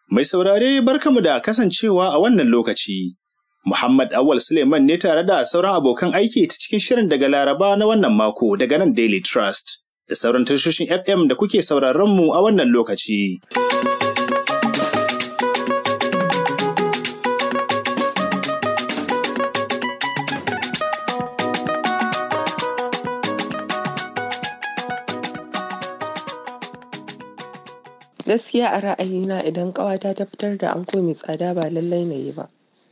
Mai saurare barkamu da kasancewa a wannan lokaci. Muhammad Awal Suleiman ne tare da sauran abokan aiki ta cikin shirin daga Laraba na wannan mako daga nan Daily Trust da sauran tashoshin FM da kuke sauraron mu a wannan lokaci. Gaskiya a ra'ayina idan ƙawata ta fitar da anko mai tsada ba lallai na yi ba.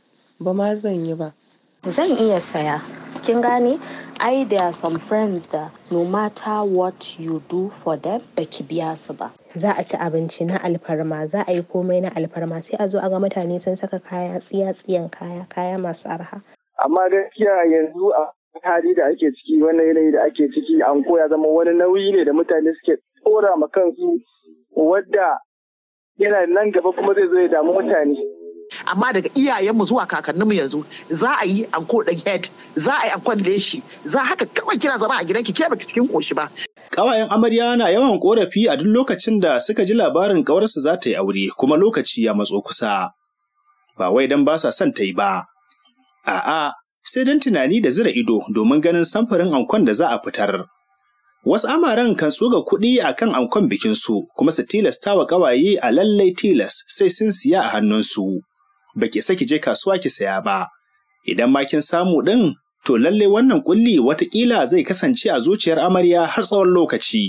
Ba ma zan yi ba. Zan iya saya. Kin gane? Ai there are some friends da no matter what you do for them baki biya su ba. Za a ci abinci na alfarma, za a yi komai na alfarma sai a zo a ga mutane sun saka kaya tsiya-tsiyan kaya, kaya masu arha. Amma gaskiya yanzu a hali da ake ciki wannan yanayi da ake ciki an koya zama wani nauyi ne da mutane suke tsora ma kansu wadda yana nan gaba kuma zai zo ya damu mutane. amma daga iyayenmu zuwa kakanninmu yanzu za a yi anko ɗan head za a yi ankon leshi za haka kawai kina zama a gidanki ke baki cikin koshi ba Ƙawayen amarya na yawan ƙorafi a duk lokacin da suka ji labarin ƙawarsu za ta yi aure kuma lokaci ya matso kusa. Ba wai don ba sa son ta yi ba. A'a, sai don tunani da zira ido domin ganin samfurin ankon da za a fitar. Wasu amaren kan tsuga kuɗi a kan ankon bikinsu kuma su tilasta wa ƙawaye a lallai tilas sai sun siya a hannunsu. Ba ki saki je kasuwa ki saya ba. Idan ma kin samu ɗin, to lallai wannan ƙulli watakila zai kasance a zuciyar amarya har tsawon lokaci.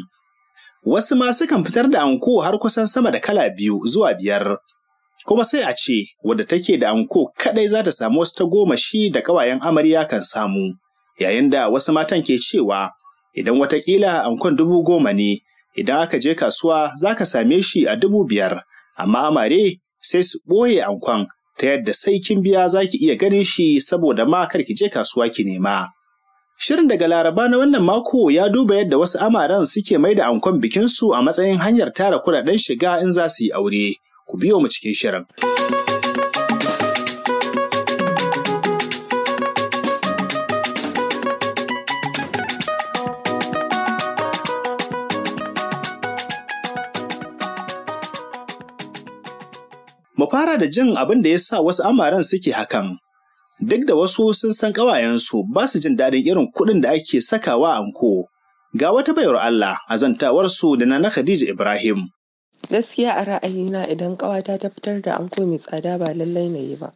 Wasu ma sukan fitar da anko har kusan sama da kala biyu zuwa biyar. Kuma sai a ce, wadda take da anko kaɗai za ta samu wasu ta goma shi da ƙawayen amarya kan samu. Yayin da wasu matan ke cewa, idan watakila ankon dubu goma ne, idan aka je kasuwa za ka same shi a dubu biyar, amma amare sai su ɓoye ankon ta yadda sai kin biya za ki iya ganin shi saboda ma kar ki je kasuwa ki nema. Shirin daga Laraba na wannan mako ya duba yadda wasu amaran suke mai da ankon bikinsu a matsayin hanyar tara kuɗaɗen shiga in za su yi aure. Ku biyo mu cikin shirin. Mu fara da jin abin da ya sa wasu amaran suke hakan. Duk da wasu sun san ƙawayensu ba su jin daɗin irin kuɗin da ake sakawa anko. Ga wata bayar Allah a zantawarsu da na Khadija Ibrahim. Gaskiya a ra'ayina idan ƙawata ta fitar da anko mai tsada ba lallai na yi ba.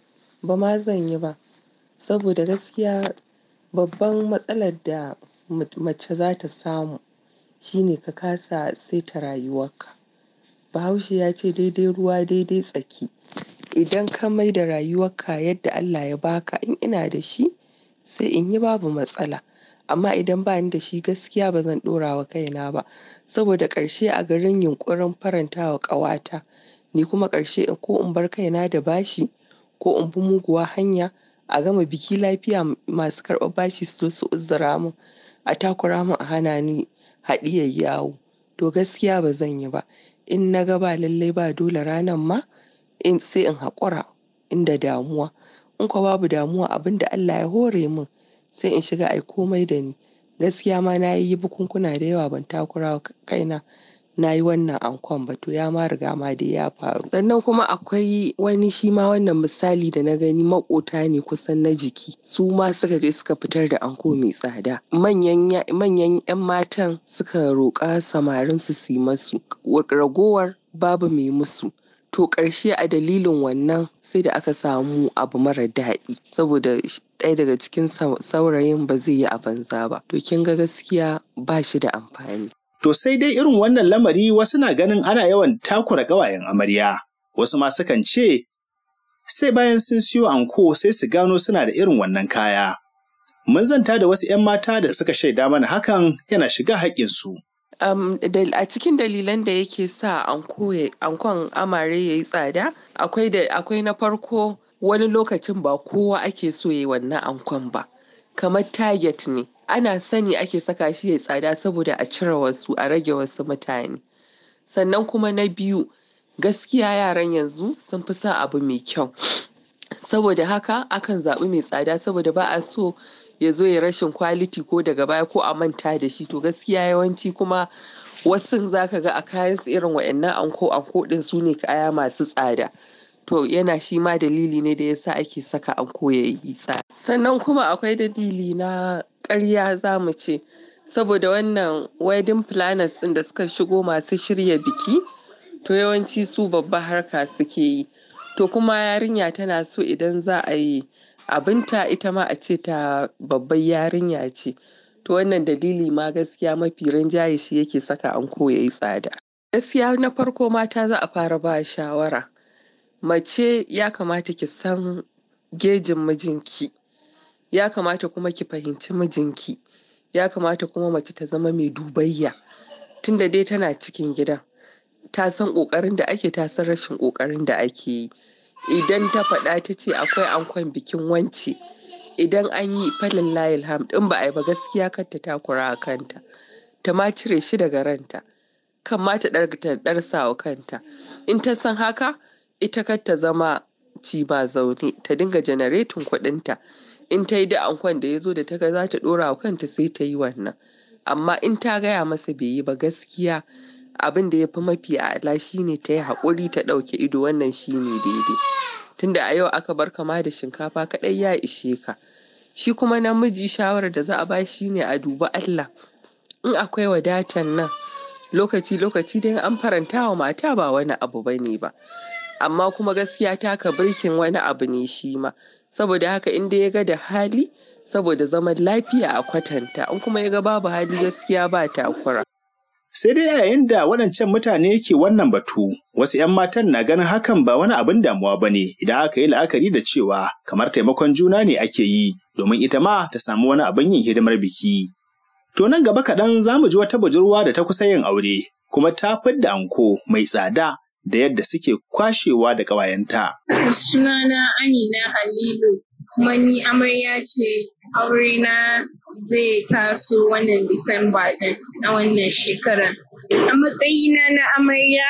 Ba ma zan yi ba. Saboda gaskiya babban matsalar da mace za ta samu shine ka kasa saita rayuwarka. Bahaushe ya ce daidai ruwa daidai tsaki. Idan ka mai da rayuwarka yadda Allah ya baka in ina da shi sai in yi babu matsala. Amma idan ba ni da shi gaskiya ba zan ɗora wa kaina ba. Saboda ƙarshe a garin yunƙurin faranta wa ƙawata ni kuma ƙarshe ko in bar kaina da bashi ko in bi muguwa hanya a gama biki lafiya masu karɓar bashi su zo su uzura min a takura min a hana ni haɗiyar yawo. To gaskiya ba zan yi ba. in na ga ba lallai ba dole ranan ma in sai in haƙura inda damuwa in kuwa babu damuwa abin da Allah ya hore min sai in shiga ai komai da ni gaskiya ma na yi bukunkuna da yawa ban takura wa kaina na yi wannan ankon ba to ya ma riga ma dai ya faru sannan kuma akwai wani shi ma wannan misali da na gani maƙota ne kusan na jiki su ma suka je suka fitar da anko mai tsada manyan manyan 'yan matan suka roƙa samarin su su yi masu ragowar babu mai musu to ƙarshe a dalilin wannan sai da aka samu abu mara daɗi saboda ɗaya daga cikin saurayin ba zai yi a banza ba to kin ga gaskiya ba shi da amfani To sai dai irin wannan lamari wasu na ganin ana yawan takura ƙawayen amarya, wasu ma sukan ce, sai bayan sun siyo anko sai su gano suna da irin wannan kaya. Mun zanta da wasu ‘yan mata da suka shaida mana hakan yana shiga haƙƙinsu. Um, a cikin dalilan da yake sa ankon amare ya yi tsada, akwai na farko wani lokacin ba kowa ake so ya yi wannan ankon ba, kamar target ne. ana sani ake saka shi ya tsada saboda a cire wasu a rage wasu mutane sannan kuma na biyu gaskiya yaran yanzu sun fi son abu mai kyau saboda haka akan zaɓi mai tsada saboda ba a so ya zo ya rashin kwaliti ko daga baya ko a manta da shi to gaskiya yawanci kuma wasu za ka ga a kayan su irin wa'annan anko anko ɗin su ne kaya masu tsada to yana shi ma dalili ne da yasa ake saka anko ya yi tsada sannan kuma akwai dalili na ƙarya za mu ce saboda wannan wedding planners ɗin da suka shigo masu shirya biki to yawanci su babba harka suke yi to kuma yarinya tana so idan za a yi abinta ita ma a ce ta babbar yarinya ce to wannan dalili ma gaskiya mafi rinjaye shi yake saka anko ya yi tsada gaskiya na farko mata za a fara ba shawara mace ya kamata ki san gejin mijinki ya kamata kuma ki fahimci mijinki ya kamata kuma mace ta zama mai dubayya tunda dai tana cikin gidan ta san ƙoƙarin da ake ta san rashin ƙoƙarin da ake yi idan ta faɗa ta ce akwai ankon bikin wance idan an yi falin layil ham ɗin ba a yi ba gaskiya kar ta takura a kanta ta ma cire shi daga ranta kan ma ta ɗarsa wa kanta in ta san haka ita kar ta zama ci ba zaune ta dinga janaretin kuɗinta in ta yi da ankon da ya zo da ta ga za ta ɗora wa kanta sai ta yi wannan amma in ta gaya masa bai yi ba gaskiya abin da ya fi mafi a'ala shine ta yi haƙuri ta ɗauke ido wannan shine daidai tunda a yau aka bar kama da shinkafa kaɗai ya ishe ka shi kuma namiji shawarar da za a ba shi ne a dubi Allah in akwai wadatan nan lokaci lokaci dai an faranta wa mata ba wani abu bane ba amma kuma gaskiya taka birkin wani abu ne shi ma saboda haka in dai ya ga da hali saboda zaman lafiya a kwatanta in kuma ya ga babu hali gaskiya ba takura Sai dai yayin da waɗancan mutane ke wannan batu, wasu 'yan matan na ganin hakan ba wani abin damuwa ba ne idan aka yi la'akari da cewa kamar taimakon juna ne ake yi domin ita ma ta samu wani abin yin hidimar biki. To nan gaba kaɗan za mu ji wata budurwa da ta kusa yin aure, kuma ta fidda anko mai tsada da yadda suke kwashewa da ƙawayenta. Sunana Amina Halilu, kuma ni amarya ce aurena zai taso wannan Disamba ɗin na wannan shekarar. A matsayina na amarya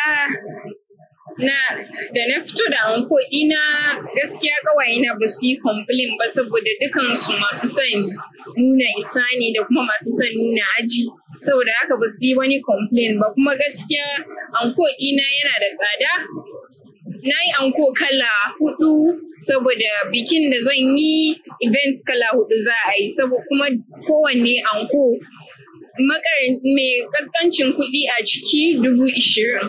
na da na fito da anko ɗina gaskiya ƙawayena ba su yi complain ba saboda dukansu masu son nuna isa ne da kuma masu son nuna aji saboda haka ba su yi wani complain ba kuma gaskiya anko ɗina yana da tsada na yi anko kala hudu saboda bikin da zan yi event kala hudu za a yi saboda kuma kowanne anko mai kaskancin kuɗi a ciki dubu ishirin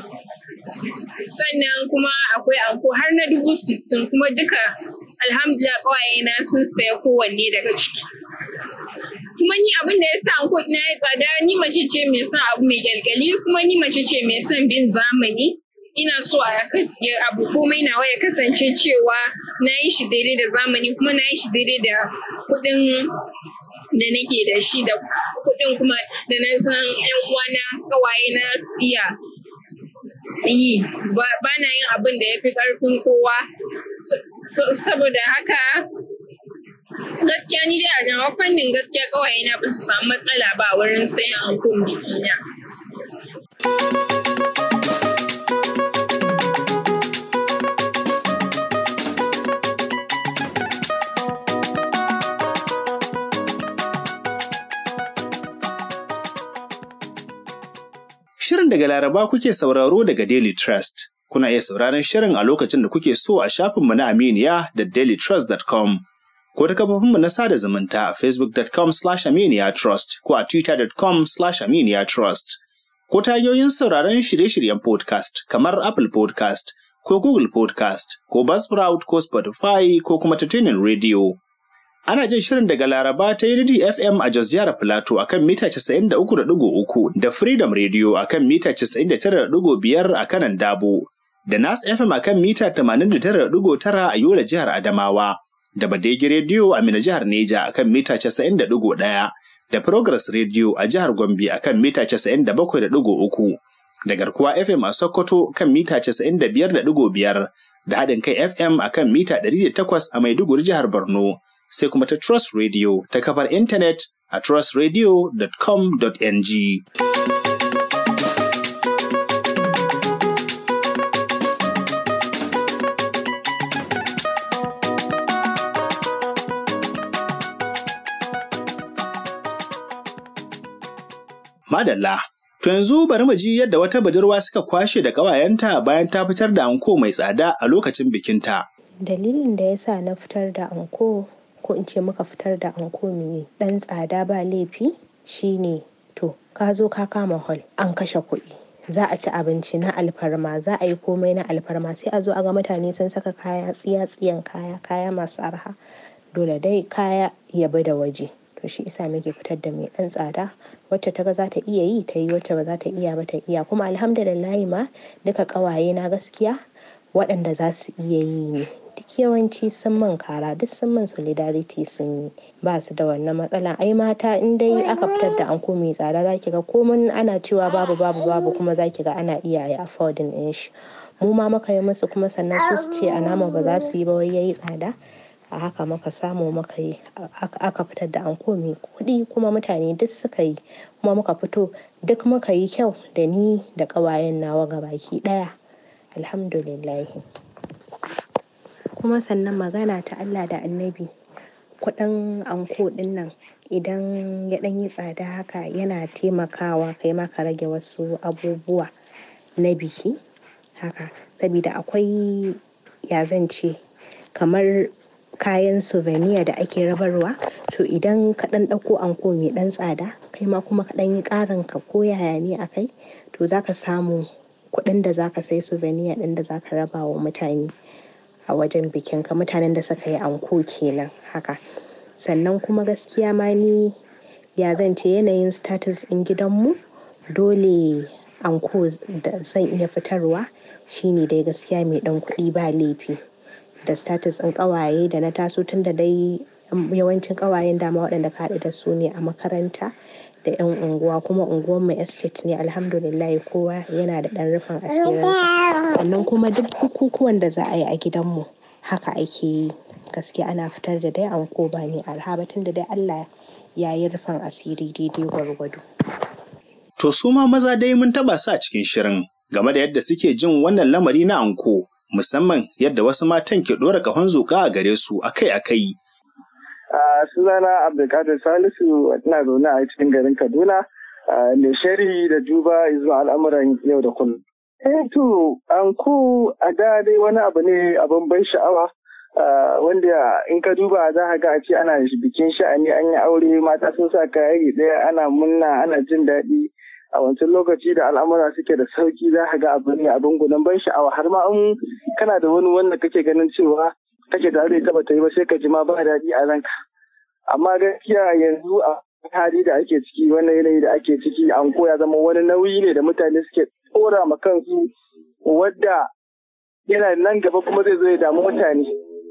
sannan kuma akwai anko har na dubu sittin kuma duka alhamdulillah ƙawayena sun saya kowanne daga ciki kuma ni abin da ya sa anko na ya tsada ni mace ce mai son abu mai kyalkyali kuma ni mace ce mai son bin zamani ina so a abu komai nawa ya kasance cewa na yi shi daidai da zamani kuma na yi shi daidai da kuɗin da nake da shi da kuɗin kuma da na san yan uwana kawaye na iya yi ba na yin abin da ya fi ƙarfin kowa saboda haka gaskiya ni dai a nawa fannin gaskiya kawaye na ba su samu matsala ba wurin sayan ankon bikina. Shirin daga Laraba kuke sauraro daga Daily Trust. Kuna iya sauraron shirin a lokacin da kuke so a shafinmu na Aminiya da dailytrust.com ko ta kafofinmu na sada zumunta a facebook.com slash aminiya trust ko a twitter.com slash aminiya trust ko ta hanyoyin sauraron shirye-shiryen podcast kamar Apple podcast ko Google podcast ko Buzzsprout ko Spotify ko kuma ta tunin radio. Ana jin shirin daga Laraba ta Unity FM a Jos Jihar Filato akan mita 93.3 da Freedom Radio akan mita 99.5 a kanan Dabo, da Nas FM akan mita 89.9 a Yola Jihar Adamawa, da Badegi Radio a Mina Jihar Neja akan mita 90.1, da Progress Radio a Jihar Gombe akan mita 97.3, da Garkuwa FM a Sokoto kan mita 95.5, da haɗin kai FM akan mita 108 a Maiduguri Jihar Borno. sai kuma ta Trust Radio ta kafar intanet a trustradio.com.ng. Madalla, To yanzu bari mu ji yadda wata budurwa suka kwashe da ƙawayenta bayan ta fitar da anko mai tsada a lokacin bikinta. Dalilin da ya sa na fitar da anko ko in ce muka fitar da anko mai ɗan tsada ba laifi shine to ka zo ka kama hall an kashe kuɗi. Za a ci abinci na alfarma za a yi komai na alfarma sai a zo a ga mutane sun saka kaya tsiya-tsiyan kaya kaya masu arha dole dai kaya ya bi da waje. To shi isa muke fitar da mai ɗan tsada wacce ta ga za ta iya yi ta yi wacce ba za ta iya ba ta iya kuma alhamdulillahi ma duka ƙawaye na gaskiya waɗanda za su iya yi ne duk yawanci sun min kara duk sun min solidarity sun yi ba su da wannan matsala ai mata in dai aka fitar da anko mai tsada za ki ga komai ana cewa babu babu babu kuma za ki ga ana iya yi affording ɗin shi mu ma muka yi musu kuma sannan su su ce a nama ba za su yi ba wai yayi tsada a haka muka samu muka yi aka fitar da anko mai kuɗi kuma mutane duk suka yi kuma muka fito duk muka yi kyau da ni da ƙawayen nawa gabaki ɗaya alhamdulillahi kuma sannan magana ta Allah da annabi kuɗin anko ɗin nan idan ya ɗan yi tsada haka yana taimakawa kai ma ka rage wasu abubuwa na biki haka sabida akwai ya zan ce kamar kayan souvenir da ake rabarwa to idan ka ɗan ɗauko anko mai ɗan tsada kai ma kuma ka ɗan yi ƙarin ka ko yaya ne a kai to za ka samu kuɗin da za ka sai souvenir ɗin da za ka raba wa mutane a wajen bikin ka mutanen da suka yi anko kenan haka sannan kuma gaskiya ma ni ya zan ce yanayin status ɗin gidanmu dole anko da zan iya fitarwa shine dai gaskiya mai ɗan kuɗi ba laifi da status ɗin ƙawaye da na taso tun da dai yawancin ƙawayen dama waɗanda ka haɗu da su ne a makaranta da 'yan unguwa kuma unguwar mu estate ne alhamdulillah kowa yana da ɗan rufin asirinsa sannan kuma duk bukukuwan da za a yi a gidanmu haka ake yi gaskiya ana fitar da dai anko ba ne arha tun da dai Allah ya yi rufin asiri daidai gwargwado. To su ma maza dai mun taɓa su a cikin shirin game da yadda suke jin wannan lamari na anko musamman yadda wasu matan ke ɗora ƙahon zuƙa a gare su akai-akai. a sunana abdulkadir salisu ina zaune a cikin garin kaduna mai sharhi da duba zuwa al'amuran yau da kullum eh to anko a da dai wani abu ne abin ban sha'awa wanda in ka duba za ka ga a ce ana bikin sha'ani an yi aure mata sun sa kaya ɗaya ana munna ana jin daɗi a wancan lokaci da al'amura suke da sauki za ka ga abu ne abin gudan ban sha'awa har ma in kana da wani wanda kake ganin cewa kake da zai taba ta yi ba sai ka ji ma ba daɗi a ranka amma gaskiya yanzu a hali da ake ciki wannan yanayi da ake ciki an koya zama wani nauyi ne da mutane suke tsora ma kansu wadda yana nan gaba kuma zai zo ya damu mutane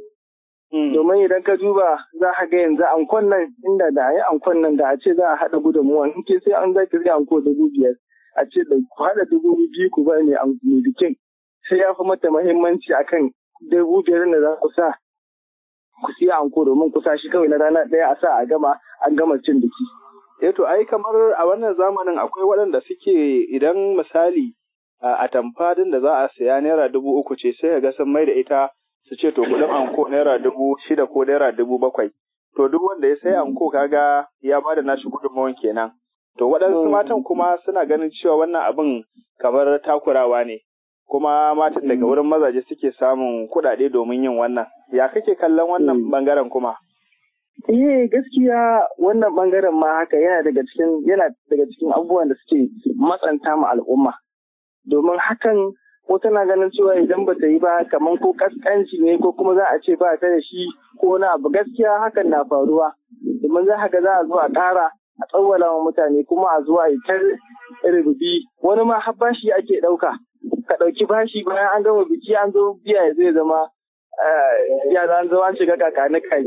domin idan ka duba za ka ga yanzu ankon nan inda da a yi ankon nan da a ce za a haɗa gudunmuwa in ke sai an za ki zai anko dubu biyar a ce da ku haɗa dubu biyu ku ba ne bikin sai ya fi mata muhimmanci akan dubu biyar da za ku sa ku siya anko domin ku sa shi kawai na rana ɗaya a sa a gama an gama cin biki. Eh to ai kamar a wannan zamanin akwai waɗanda suke idan misali a tamfadin da za a siya naira dubu uku ce sai ga sun mai da ita su ce to kuɗin anko naira dubu shida ko naira dubu bakwai. To duk wanda ya sai anko kaga ya bada nashi gudunmawan kenan. To waɗansu matan kuma suna ganin cewa wannan abin kamar takurawa ne. kuma matan daga wurin mazaje suke samun kuɗaɗe domin yin wannan. Ya kake kallon wannan bangaren kuma? Eh gaskiya wannan bangaren ma haka yana daga cikin yana daga cikin abubuwan da suke matsanta ma al'umma. Domin hakan ko tana ganin cewa idan ba ta yi ba kamar ko kaskanci ne ko kuma za a ce ba ta da shi ko na abu gaskiya hakan na faruwa. Domin za ga za a zo a ƙara a tsawwala wa mutane kuma a zuwa yi ta rububi wani ma har bashi ake ɗauka. ka ɗauki bashi bayan an gama biki an zo biya zai zama yara an zo an shiga kakani kai.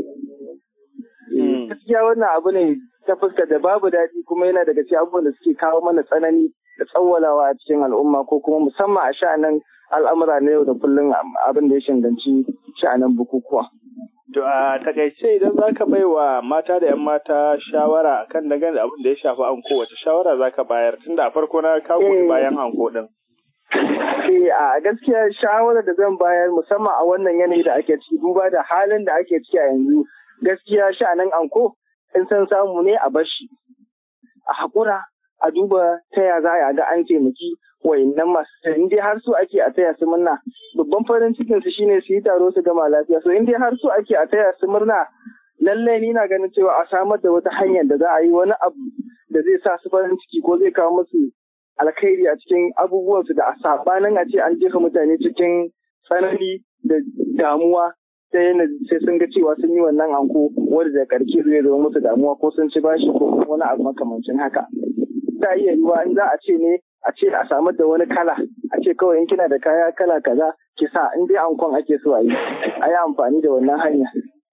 Gaskiya wannan abu ne ta fuska da babu daɗi kuma yana daga cikin abubuwan da suke kawo mana tsanani da tsawwalawa a cikin al'umma ko kuma musamman a sha'anin al'amura na yau da kullum abin da ya shanganci sha'anin bukukuwa. To a takaice idan za ka bai wa mata da 'yan mata shawara kan dangane da abin da ya shafi anko wace shawara za ka bayar tunda a farko na kawo bayan anko ɗin. Eh a gaskiya shawarar da zan bayar musamman a wannan yanayi da ake ciki duba da halin da ake ciki a yanzu gaskiya sha'anin anko in san samu ne a bashi a haƙura a a duba ta ya za a ga an taimaki wayannan masu in dai har su ake a taya su murna babban farin cikin su shine su yi taro su gama lafiya so in dai har su ake a taya su murna lallai ni na ganin cewa a samar da wata hanyar da za a yi wani abu da zai sa su farin ciki ko zai kawo musu alkhairi a cikin abubuwansu da a sabanin a ce an jefa mutane cikin tsanani da damuwa ta yana sai sun ga cewa sun yi wannan anko wanda da karke zai zama musu damuwa ko sun ci bashi ko wani abu makamancin haka za iya yiwa in za a ce ne a ce a samar da wani kala a ce kawai in kina da kaya kala kaza ki sa in dai ankon ake so a yi a yi amfani da wannan hanya.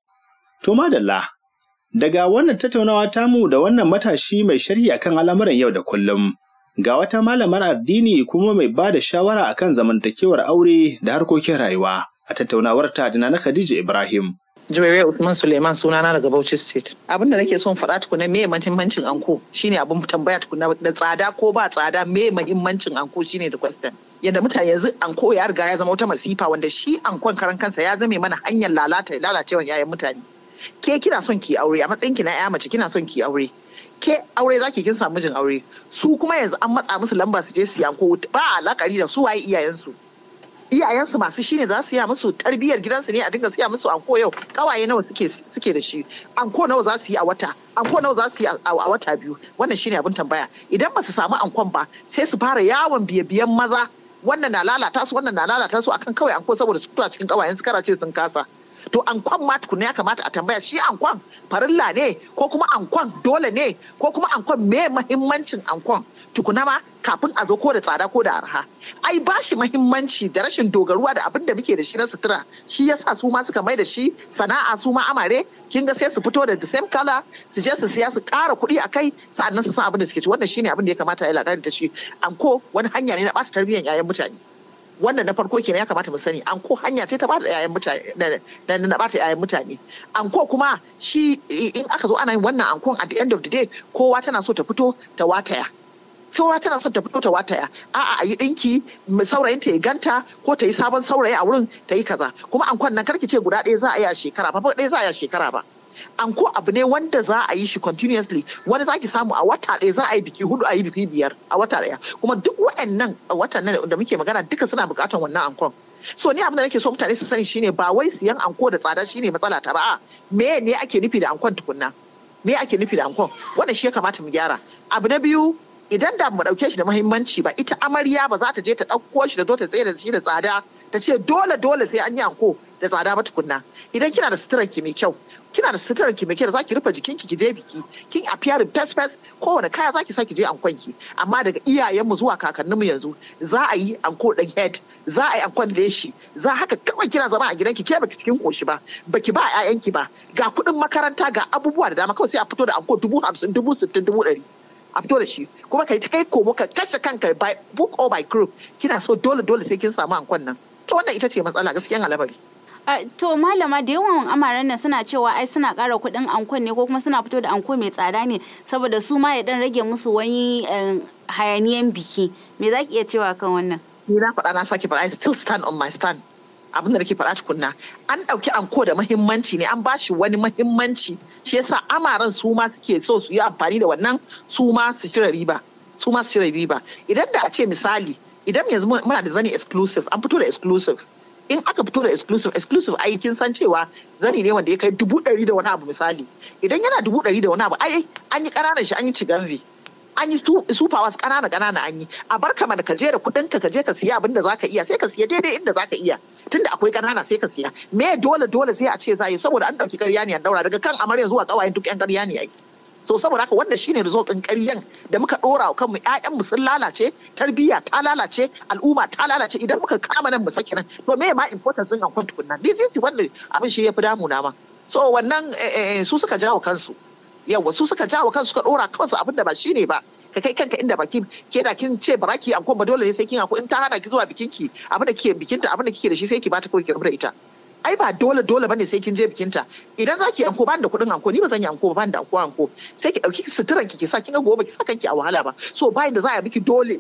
To madalla daga wannan tattaunawa tamu da wannan matashi mai sharhi akan al'amuran yau da kullum ga wata malamar addini kuma mai ba da shawara akan zamantakewar aure da harkokin rayuwa a tattaunawar ta da na Khadija Ibrahim. Juwaye Usman Suleiman sunana daga Bauchi State. Abin da nake son faɗa tukuna me mahimmancin anko shine abin tambaya tukuna da tsada ko ba tsada me mahimmancin anko shine da question. Yadda mutane yanzu anko ya riga ya zama wata masifa wanda shi ankon karan kansa ya zame mana hanyar lalata lalacewan yayan mutane. Ke kina son ki aure a matsayin ki na ya mace kina son ki aure. Ke aure zaki kin samu mijin aure. Su kuma yanzu an matsa musu lamba su je su yanko ba alakari da su waye iyayensu. iyayensu masu shi ne za su yi musu tarbiyyar gidansu ne a dinga siya musu anko yau kawaye nawa suke suke da shi anko nawa za su yi a wata anko nawa za su yi a wata biyu wannan shine abin tambaya idan ba su samu ankon ba sai su fara yawon biye-biyen maza wannan na lalata su wannan na lalata su akan kawai anko saboda su fito a cikin kawayen su karace sun kasa to ankon ma tukuna ya kamata a tambaya shi ankon farilla ne ko kuma ankon dole ne ko kuma ankon me mahimmancin ankon tukuna ma kafin a zo ko da tsada ko da arha ai ba shi mahimmanci da rashin dogaruwa da abin da muke da shi na sutura shi yasa su ma suka mai da shi sana'a su ma amare kin ga sai su fito da the same color su je su siya su ƙara kuɗi a kai sa'annan su san abin da suke ci wannan shine abin da ya kamata ya lagari da shi anko wani hanya ne na ɓata tarbiyyar 'ya'yan mutane wannan na farko kenan ya kamata mu sani an ko hanya ce ta bada yayan mutane da na bata yayan mutane an ko kuma shi in aka zo ana yin wannan ankon at the end of the day kowa tana so ta fito ta wataya kowa tana so ta fito ta wataya a'a a yi dinki saurayin ta ya ganta ko ta yi sabon saurayi a wurin ta yi kaza kuma ankon nan karki ce guda ɗaya za a yi a shekara ba ɗaya za a yi a shekara ba anko abu ne wanda za a yi shi continuously wani zaki samu a wata ɗaya za a yi biki hudu a yi biki biyar a wata ɗaya kuma duk wa'annan watan nan da muke magana duka suna buƙatar wannan ankon so ni abin da nake so mutane su sani shine ba wai siyan anko da tsada shine matsala ta ba me ne ake nufi da ankon tukunna me ake nufi da ankon wannan shi ya kamata mu gyara abu na biyu idan da mu dauke shi da muhimmanci ba ita amarya ba za ta je ta ɗauko shi da zo ta tsaye da shi da tsada ta ce dole dole sai an yi anko da tsada ba tukunna idan kina da suturar ki mai kyau kina da suturar ki mai kyau za ki rufe jikin ki je biki kin appearing fes fes kowane kaya za ki sa ki je ankon ki amma daga iyayen mu zuwa kakannin mu yanzu za a yi anko dan head za a yi ankon leshi za haka kawai kina zama a gidanki ke baki cikin koshi ba baki ba ƴaƴanki ba ga kuɗin makaranta ga abubuwa da dama kawai sai a fito da anko dubu hamsin dubu sittin dubu ɗari a fito da shi kuma kai kai komo ka kashe kanka by book or by group kina so dole dole sai kin samu ankon nan to wannan ita ce matsala gaskiyan al'amari Uh, to malama da yawan amaren nan suna cewa ai suna ƙara kuɗin ankon ne ko kuma suna fito da anko mai tsada ne saboda su ma ya dan rage musu wani uh, hayaniyan biki me za ki iya cewa kan wannan ni na faɗa na sake faɗa I still stand on my stand abin da nake faɗa tukunna an ɗauki anko da mahimmanci ne an ba shi wani mahimmanci shi yasa amaran su ma suke so su yi amfani da wannan su ma su cire riba su ma su cire riba idan da a ce misali idan yanzu muna da zani exclusive an fito da exclusive in aka fito da exclusive exclusive ai kin san cewa zani ne wanda ya kai dubu ɗari da wani abu misali idan yana dubu ɗari da wani abu ai an yi ƙananan shi an yi ciganvi an yi super was ƙanana ƙanana an yi a bar ka ka je da kuɗin ka je ka siya abin da zaka iya sai ka siya daidai inda zaka iya tunda akwai ƙanana sai ka siya me dole dole sai a ce za yi saboda an ɗauki ƙarya ne an daura daga kan amarya zuwa ƙawayen duk ƴan ƙarya ne ai so saboda haka wannan shine result din ƙaryan da muka dora wa kanmu ƴaƴan mu sun lalace tarbiyya ta lalace al'umma ta lalace idan muka kama nan mu saki nan to me ma importance din ankon tukunna this is wannan abin shi yafi damuna ma so wannan su suka jawo kansu yawa su suka jawo kansu suka dora kansu abin da ba shine ba ka kai kanka inda baki ke da kin ce baraki ankon ba dole ne sai kin ankon in ta hana ki zuwa bikinki abin da kike bikinta abin da kike da shi sai ki bata kawai ki rubuta ita ai ba dole dole bane sai kin je bikinta idan zaki anko ban da kuɗin anko ni ba zan yi anko ba ban da anko anko sai ki dauki suturan ki ki sa kin ga gobe ki sa kanki a wahala ba so bayan da za a miki dole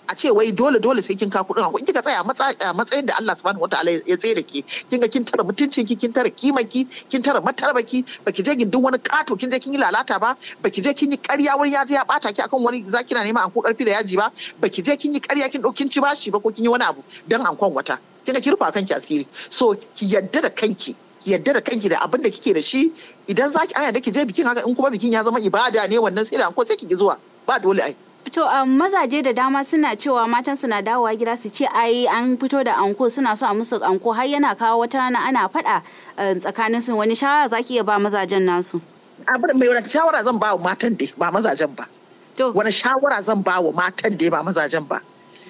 a ce wai dole dole sai kin ka kuɗin anko in kika tsaya a matsayin da Allah subhanahu wataala ya tsaye da ke kin ga kin tara mutuncin ki kin tara kiman ki kin tara matarbaki baki je gindin wani kato kin je kin yi lalata ba baki je kin yi ƙarya wani ya je ya bata ki akan wani zaki na neman anko karfi da yaji ba baki je kin yi ƙarya kin ɗaukin ci bashi ba ko kin yi wani abu dan ankon wata kin ga ki rufa kanki asiri so ki yadda da kanki ki yadda da kanki da abin da kike da shi idan zaki aya da ki je bikin haka in kuma bikin ya zama ibada ne wannan sai da anko sai ki ki zuwa ba dole ai To um, mazaje da dama suna cewa matan suna dawowa gida su ce ai an fito da anko suna so a musu anko har yana kawo wata rana ana faɗa uh, tsakanin su wani shawara zaki iya ba mazajen nasu. Abin mai wani shawara zan ba wa matan dai ba mazajen ba. To. Wani shawara zan ba wa matan dai ba mazajen ba.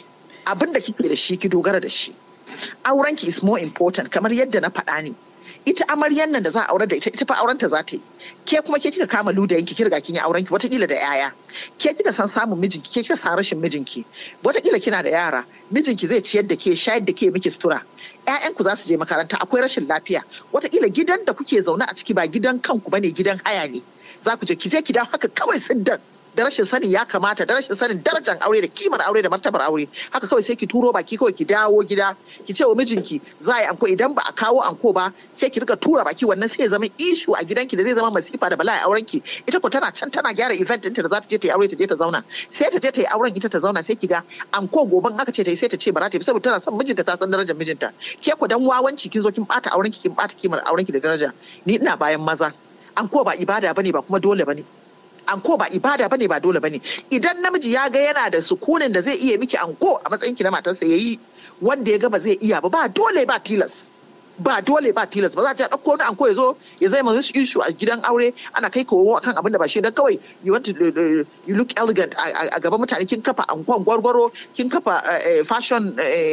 Abin da kike da shi ki dogara da shi. Aurenki is more important kamar yadda na faɗa ne. ita amaryan nan da za a aure da ita ita fa aurenta za ta yi ke kuma ke kika kama ludayin ki kirga kin yi auren ki watakila da yaya ke kika san samun mijinki ke kika san rashin mijinki watakila kina da yara mijinki zai ciyar da ke shayar da ke miki sutura ƴaƴanku za su je makaranta akwai rashin lafiya watakila gidan da kuke zaune a ciki ba gidan kanku bane gidan haya ne za ku je ki je ki dawo haka kawai siddan da rashin sanin ya kamata da rashin sanin darajar aure da kimar aure da martabar aure haka kawai sai ki turo baki kawai ki dawo gida ki ce wa mijinki za a yi anko idan ba a kawo anko ba sai ki rika tura baki wannan sai ya zama ishu a gidanki da zai zama masifa da bala'i auren ki ita ko tana can tana gyara event ɗinta da za ta je ta yi aure ta je ta zauna sai ta je ta yi auren ita ta zauna sai ki ga anko goban aka ce ta yi sai ta ce ba za ta yi saboda tana son mijinta ta san darajar mijinta ke ku dan wawanci kin zo kin bata auren ki kin bata kimar auren ki da daraja ni ina bayan maza anko ba ibada bane ba kuma dole bane anko ba ibada bane ba dole bane idan namiji ya ga yana da sukunin da zai iya miki anko a matsayin ki na matarsa yayi wanda ya ga ba zai iya ba ba dole ba tilas ba dole ba tilas ba za ta dauko wani anko ya zo ya zai mazu issue a gidan aure ana kai kowo akan abin da ba shi dan kawai you want to you look elegant a gaban mutane kin kafa ankon gwargwaro kin kafa fashion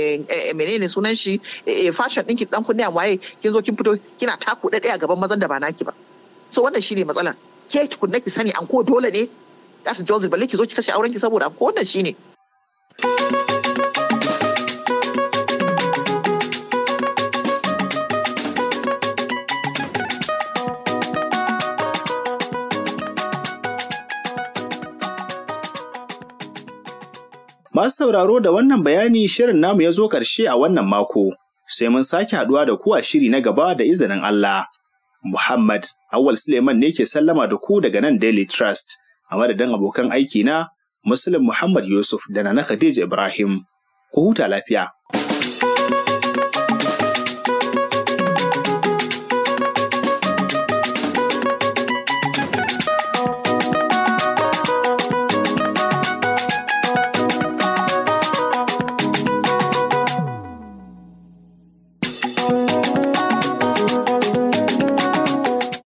menene sunan shi fashion ɗinki dan kunne waye kin zo kin fito kina taku ɗaya a gaban mazan da ba naki ba so wannan shine matsalan ke tukunna ki sani an ko dole ne za ta Joseph balle ki zo ki kashe auren ki saboda ko wannan shine Masu sauraro da wannan bayani shirin namu ya zo ƙarshe a wannan mako, sai mun sake haɗuwa da ku a shiri na gaba da izinin Allah. Muhammad Awal Suleiman ne ke sallama da ku daga nan Daily Trust a madadin abokan aiki na Muslim Muhammad Yusuf da na Khadija Ibrahim. Ku huta lafiya.